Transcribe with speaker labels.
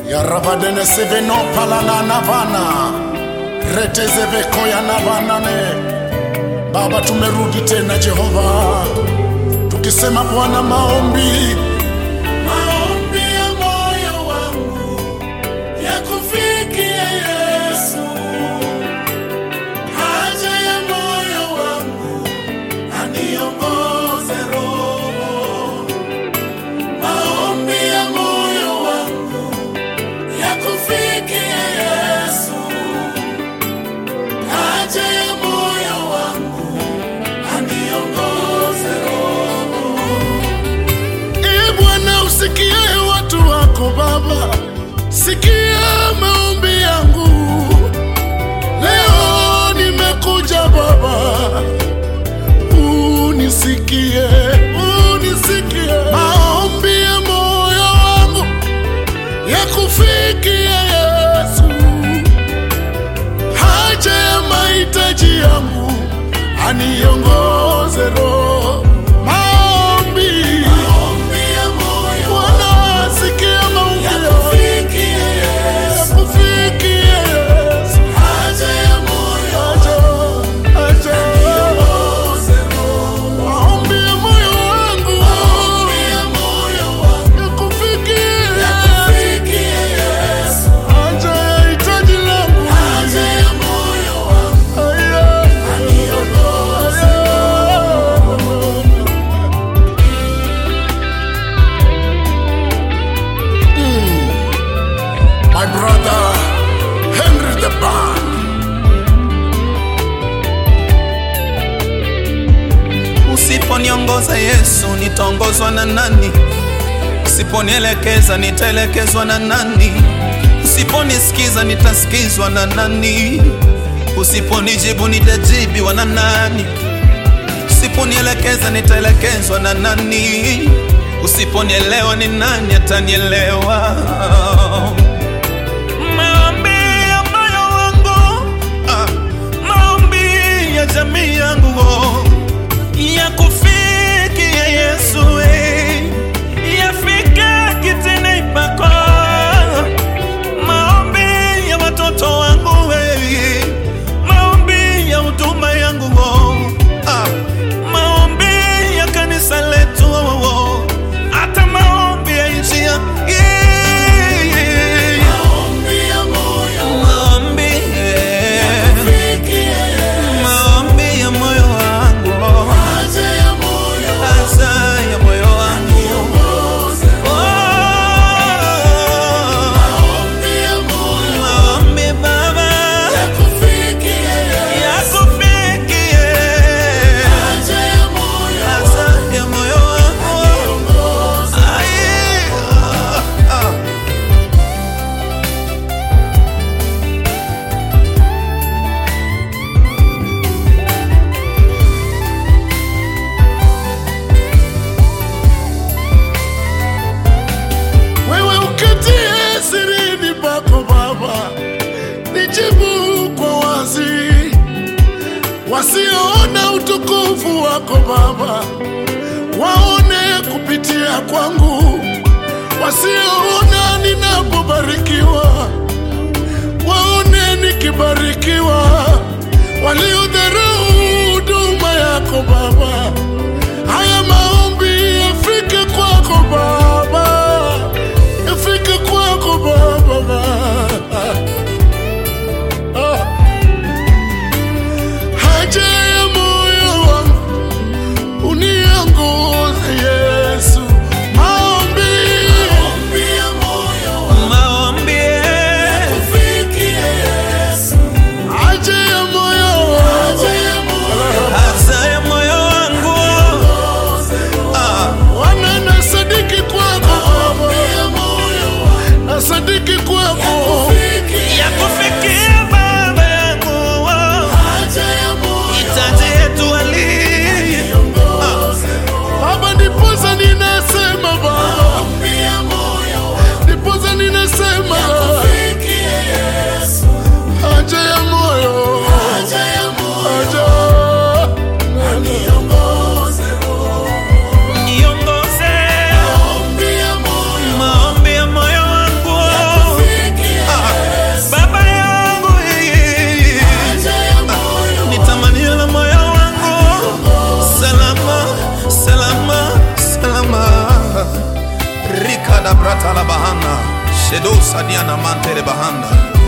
Speaker 1: yarabadene seveno palana navana retezevekoya navanane baba tumerudi tena jehova tukisema bwana maombi maombi ya moyo wangu yakufikia yesu haja ya moyo wangu aniongoze roho maombi ya moyo wangu yakufikia yesu haja ya moyo wangu aniongoze roho Ee Bwana usikie watu wako Baba, sikia maombi yangu leo. Nimekuja Baba, unisikie, unisikie maombi ya moyo wangu yakufikie Yesu, haja ya mahitaji yangu aniongoze Roho maombi Bwana, sikia maombi yangu. Yakufikie Yesu. Haja, haja. Maombi ya moyo wangu. Yakufikie. Haja ya hitaji langu. Aya. My brother Henry the Band.
Speaker 2: Usiponiongoza Yesu, nitaongozwa na nani? Usiponielekeza, nitaelekezwa na nani? Usiponisikiza, nitasikizwa na nani? Usiponijibu, nitajibiwa na nani? Usiponielekeza, nitaelekezwa na nani? Usiponielewa, ni nani atanielewa? Maombi ya moyo wangu, ah, maombi ya jamii yangu oh ya kufikia Yesu eh, yafika kitini pako. Maombi ya watoto wangu eh, maombi ya huduma yangu oh, ah, maombi ya kanisa letu oh, oh, hata maombi ya nchi ya eh, eh, maombi eh, maombi ya moyo wangu oh. Hasa ya moyo wangu Oh, maombi Baba yakufikie Hasa ya moyo wangu Ai, ah, ah.
Speaker 1: Wewe uketie sirini pako Baba, nijibu kwa wazi. Wasioona utukufu wako Baba, waone kupitia kwangu. Wasioona ninapobarikiwa, waone nikibarikiwa. Waliodharau huduma yako Baba, haya maombi yafike kwako Baba, yafike kwako Baba. Ah. Haja ya moyo wangu uniongoze Yesu, maombi
Speaker 2: Maombi eh,
Speaker 1: haja ya moyo wangu
Speaker 2: hasa ya moyo ratala bahana shedo sadiana mantere bahanda